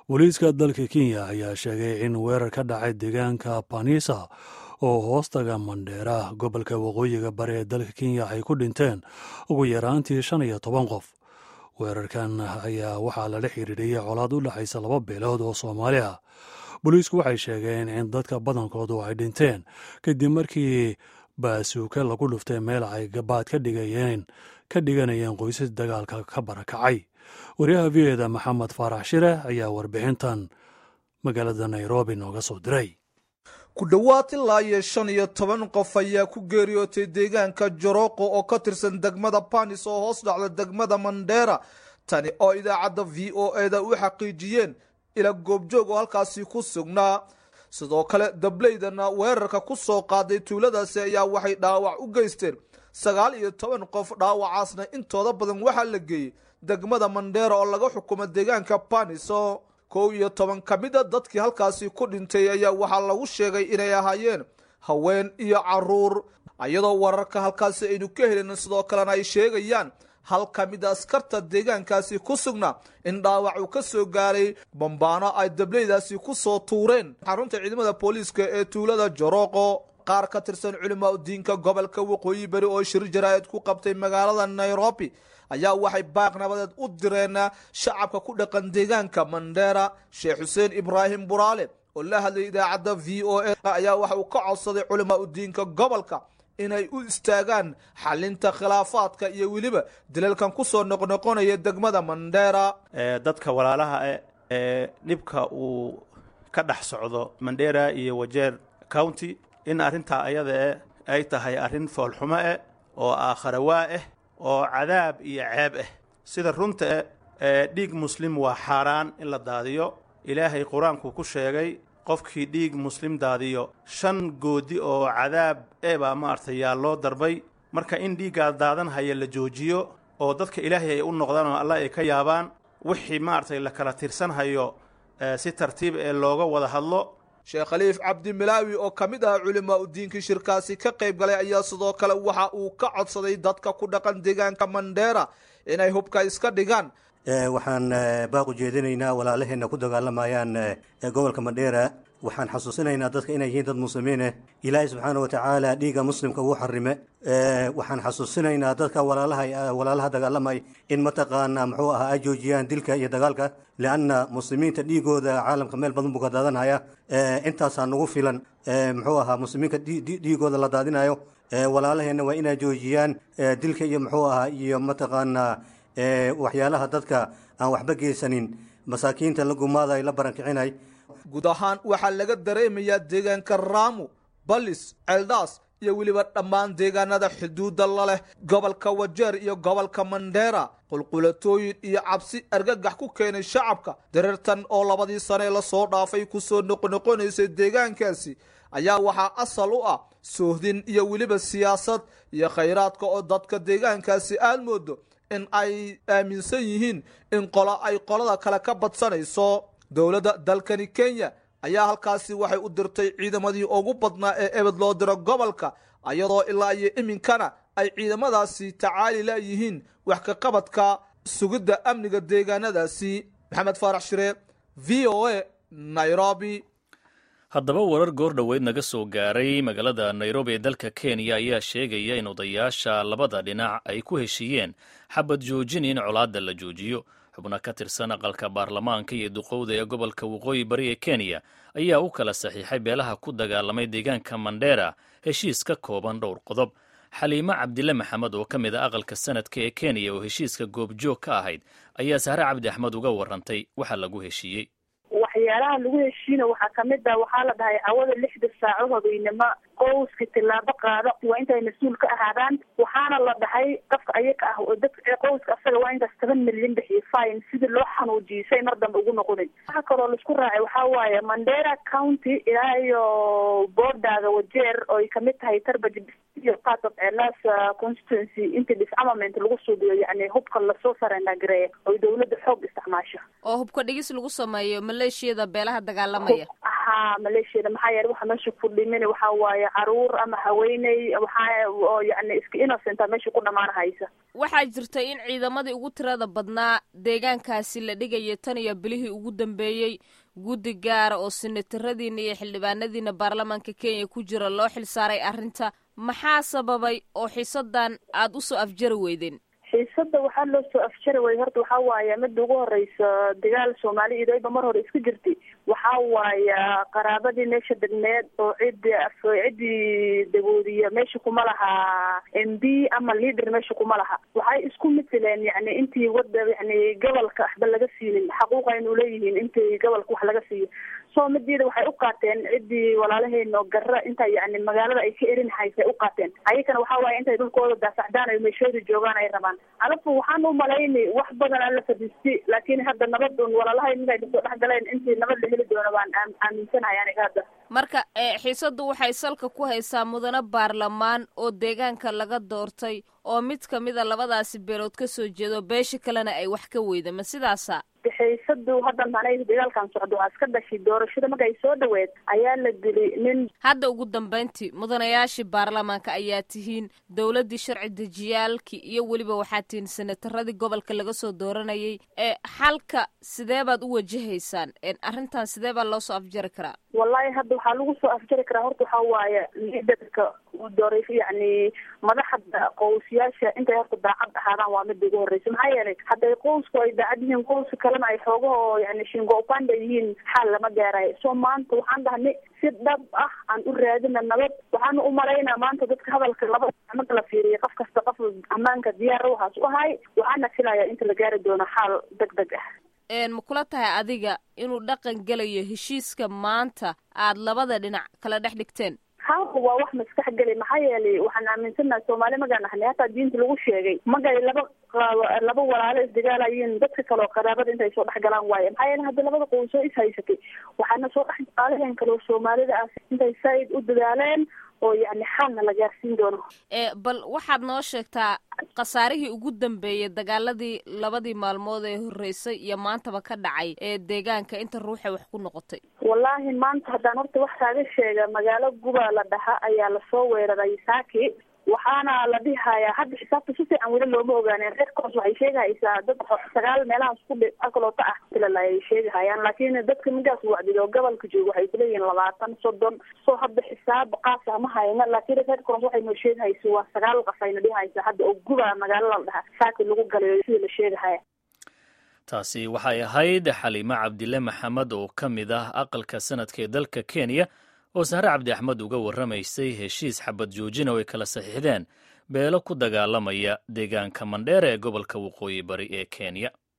booliiska dalka kenya ayaa sheegay in weerar ka dhacay deegaanka banisa oo hoostaga mandheera gobolka waqooyiga bari ee dalka kenya ay ku dhinteen ugu yaraantii shan iyo toban qof weerarkan ayaa waxaa lala xiriiriyey colaad u dhexaysa laba beelood oo soomaali ah booliisku waxay sheegeen in dadka badankoodu ay dhinteen kadib markii baasuuka lagu dhuftay meel ay gabaad ka dhigayeen ka dhiganayeen qoysas dagaalka ka barakacay wariyaha v eda maxamed faarax shire ayaa warbixintan magaalada nairobi nooga soo diray ku dhowaad ilaa iyo shan iyo toban qof ayaa ku geeriyootay deegaanka jorooqo oo ka tirsan degmada banis oo hoos dhacda degmada mandheera tani oo idaacadda v o eda u xaqiijiyeen ila goobjoog oo halkaasi ku sugnaa sidoo kale dableydana weerarka ku soo qaaday tuuladaasi ayaa waxay dhaawac u geysteen sagaal iyo toban qof dhaawacaasna intooda badan waxaa la geeyey degmada mandheera oo laga xukumo deegaanka baniso kow iyo toban ka mid a dadkii halkaasi ku dhintay ayaa waxaa lagu sheegay inay ahaayeen haween iyo caruur iyadoo wararka halkaasi aynu ka helin sidoo kalena ay sheegayaan hal ka mid a askarta deegaankaasi ku sugnaa in dhaawac uu ka soo gaaray bambaano ay dableydaasi ku soo tuureen xarunta ciidamada booliiska ee tuulada jorooqo qaar ka tirsan culimaa udiinka gobolka waqooyi bari oo shir jaraa'id ku qabtay magaalada nairobi ayaa waxay baaq nabadeed u direen shacabka ku dhaqan deegaanka mandheera sheekh xuseen ibraahim buraale oo la hadlayay idaacadda v o a ayaa waxa uu ka codsaday culimaa udiinka gobolka inay u istaagaan xalinta khilaafaadka iyo weliba dilalkan kusoo noqnoqonaya degmada mandheera dadka walaalaha e ee dhibka uu ka dhex socdo mandheera iyo wajeer county in arrintaa ayada e ay tahay arrin foolxumo eh oo aakharawaa ah oo cadaab iyo ceeb ah sida runta e ee dhiig muslim waa xaaraan in la daadiyo ilaahay qur-aanku ku sheegay qofkii dhiig muslim daadiyo shan goodi oo cadaab e baa maaragtay yaa loo darbay marka in dhiiggaa daadan haya la joojiyo oo dadka ilaahay ay u noqdaan oo alla ay ka yaabaan wixii maaragtay la kala tirsanhayo si tartiib ee looga wada hadlo sheekh khaliif cabdi milaawi oo ka mid ah culimaa udiinkii shirkaasi ka qayb galay ayaa sidoo kale waxa uu ka codsaday dadka ku dhaqan deegaanka mandheera inay hubka iska dhigaan waxaan baaq u jeedinaynaa walaalaheenna ku dagaalamayaan gobolka mandheera waxaan xasuusinaynaa dadka inay yihiin dad muslimiineh ilaahay subxaana wa tacaala dhiigga muslimka uu xarime waxaan xasuusinaynaa dadka walaalaha walaalaha dagaalamay in mataqaana muxuu ahaa ay joojiyaan dilka iyo dagaalka lianna muslimiinta dhiigooda caalamka meel badan buu ka daadanhaya intaasaa nagu filan muxuu ahaa muslimiinka dhiigooda la daadinayo walaalaheenna waa inay joojiyaan dilka iyo muxuu ahaa iyo mataqaana waxyaalaha dadka aan waxba geysanin masaakiinta la gumaada ay la barankicinay guud ahaan waxaa laga dareemayaa deegaanka raamu balis celdhaas iyo weliba dhammaan deegaanada xuduudda la leh gobolka wajeer iyo gobolka mandheera qulqulatooyin iyo cabsi argagax ku keenay shacabka dareertan oo labadii sane lasoo dhaafay kusoo noqnoqonaysay deegaankaasi ayaa waxaa asal u ah soohdin iyo weliba siyaasad iyo khayraadka oo dadka deegaankaasi aad moodo in ay aaminsan yihiin in qolo ay qolada kale ka badsanayso dowladda dalkani kenya ayaa halkaasi waxay u dirtay ciidamadii ugu badnaa ee ebed loo diro gobolka iyadoo ilaa iyo iminkana ay ciidamadaasi tacaali layihiin wax ka qabadka sugidda amniga deegaanadaasi maxamed faarax shire v o a nairobi haddaba warar goor dhoweyd naga soo gaaray magaalada nairobi ee dalka kenya ayaa sheegaya in odayaasha labada dhinac ay ku heshiiyeen xabad joojin in colaadda la joojiyo xubno ka tirsan aqalka baarlamaanka iyo duqowda ee gobolka waqooyi bari ee kenya ayaa u kala saxiixay beelaha ku dagaalamay deegaanka mandheera heshiis ka kooban dhowr qodob xaliimo cabdile maxamed oo ka mid a aqalka sanadka ee kenya oo heshiiska goobjoog ka ahayd ayaa sahre cabdi axmed uga warantay waxa lagu heshiiyey waxyaalaha lagu heshiina waxaa kamid ah waxaa la dhahay cawada lixda saaco habeynimo qowska tillaabo qaado waa intay mas-uul ka ahaadaan waxaana la dhahay qofka ayaga ah oo dadka qowska asaga waa intaas toban milyan bixiyo fine sidii loo xanuujiyay say mar dambe ugu noqonin waxa kaloo laisku raacay waxaa waaye mandera county ilaa iyo boordaga wajeer oo ay kamid tahay tarbaj iyo part of elas constituency inta disarmament lagu suubiyo yani hubka lasoo sarendagareeya oo dawladda xoog isticmaasho oo hubka dhigis lagu sameeyo maleeshiyada beelaha dagaalamaya aha maleeshiyada maxaa yeele waxa meesha ku dhimin waxa waaye caruur ama haweeney waxaa oo yani iska innocenta meesha ku dhamaanahaysa waxaa jirta in ciidamadii ugu tirada badnaa deegaankaasi la dhigaya tan iyo bilihii ugu dambeeyey guddi gaara oo sinataradiina iyo xildhibaanadiina baarlamaanka kenya ku jira loo xilsaaray arrinta maxaa sababay oo xiisadan aada usoo afjari weydeen xiisada waxaa loo soo afjari waya horta waxaa waaye mida ugu horeysa dagaal soomaali idayba mar hore isku jirtay waxaa waaya qaraabadii meesha degneed oo cidi ciddii dagoodiya meesha kuma laha m b ama leader meesha kuma laha waxay isku mataleen yani intii wada yani gobolka waxba laga siinin xaquuq aynu leeyihiin intii gobolka wax laga siiyo soo mideeda waxay u qaateen ciddii walaalaheena oo garra inta yani magaalada ay ka erin haysay u qaateen ayakana waxaa waaye intay dhulkooda daasacdaan ay meeshooda joogaan ay rabaan alafu waxaan u malaynay wax badan aan la fadhiistay laakiin hadda nabad un walaalahay mid ay kasoo dhex galeen intii nabad la heli doono baan aaminsanahay aniga hadda marka xiisaddu waxay salka ku haysaa mudane baarlamaan oo deegaanka laga doortay oo mid kamida labadaasi beelood ka soo jeedo beesha kalena ay wax ka weyda ma sidaasa xiisadu hadda manay dagaalkan socdo waa iska dhashay doorashada marka ay soo dhaweed ayaa la dili nin hadda ugu dambayntii mudanayaashii baarlamaanka ayaa tihiin dowladdii sharci dejiyaalkii iyo weliba waxaa tihiin senataradii gobolka laga soo dooranayay ee xalka sidee baad u wajahaysaan arrintan sidee baa loo soo afjari karaa wallahi hadda waxaa lagu soo afjari karaa horta waxaa waaye liidarka uu dooray yani madaxda qowsyaasha intay horta daacad ahaadaan waa mida ugu horreysa maxaa yeelay hadday qowsku ay daacad yihiin qowska kalena ay xoogahoo yani shingo upanda yihiin xaal lama gaarayo soo maanta waxaan dhahnay si dhab ah aan u raadina nabad waxaana u malaynaa maanta dadka hadalka laba marka la fiiriya qof kasta qof ammaanka diyaar waxaas u ahay waxaana filayaa inta la gaari doono xaal deg deg ah ma kula tahay adiga inuu dhaqan gelayo heshiiska maanta aad labada dhinac kala dhex dhigteen haaku waa wax maskax geli maxaa yeelay waxaan aaminsanahay soomaali magaan ahnay hataa diinta lagu sheegay magay laba laba walaalo isdagaalayiin dadka kale oo qaraabada intay soo dhex galaan waaye maxaa yeele hadda labada qoysoo is haysatay waxaana soo dhex qaalaheen kale oo soomaalida ah intay saaid u dadaaleen oo yani xaalna la gaarsiin doono bal waxaad noo sheegtaa khasaarihii ugu dambeeyey dagaaladii labadii maalmood ee horreysay iyo maantaba ka dhacay ee deegaanka inta ruuxay wax ku noqotay wallaahi maanta haddaan horta wax kaaga sheega magaalo guba la dhaha ayaa lasoo weeraray saaki waxaana la dhihayaa hadda xisaabta si fiican weli looma ogaaneen reer coos waxay sheegahaysaa dad sagaal meelahaas ku akaloota ah ilal ay sheegahayaan laakiin dadka midaas wacdid oo gobolka jooga waxay kuleeyihiin labaatan soddon soo hadda xisaab qaasa ma hayna laakiin reer coos waxay noo sheegahaysa waa sagaal qaf ayna dhihaysa hadda oo guba magaalada la dhaha saaki lagu galayo sida la sheegahaya taasi waxay ahayd xaliime cabdile maxamed oo ka mid ah aqalka sanadka ee dalka kenya oo sahre cabdi axmed uga warramaysay heshiis xabad joojina oo ay kala saxiixdeen beelo ku dagaalamaya deegaanka mandheera ee gobolka waqooyi bari ee kenya